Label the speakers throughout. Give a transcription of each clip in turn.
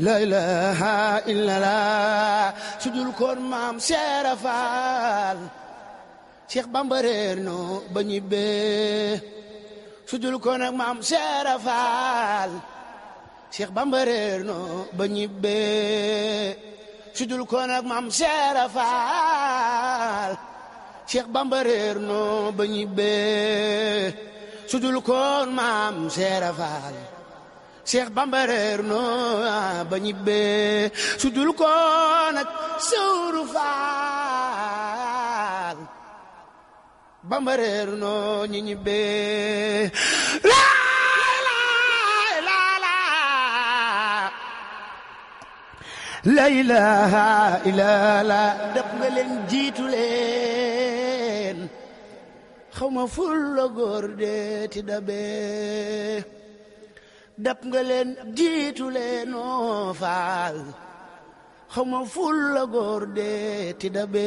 Speaker 1: la ilaha illallah sudul koon maam seera faal Cheikh Bamba réer no ba ñibbee sudul koon ak maam seera faal Cheikh Bamba réer no ba ñibbee sudul koon ak maam seera faal Cheikh Bamba réer no ba ñibbee sudul koon maam seera faal Cheikh Bamba réer no ba ñibbee sudul koon ak sawru faal Bamba réer no ñi ñibbee la ilaha illallah def nga leen jiitu leen xaw ma ful la góor de ti dabe dab nga leen jiitu leen oo faal xaw ma ful la góor de ti dabe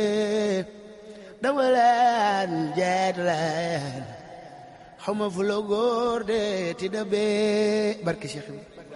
Speaker 1: dama leen jeet leen xaw ma ful la góor de ti dabe barke Cheikh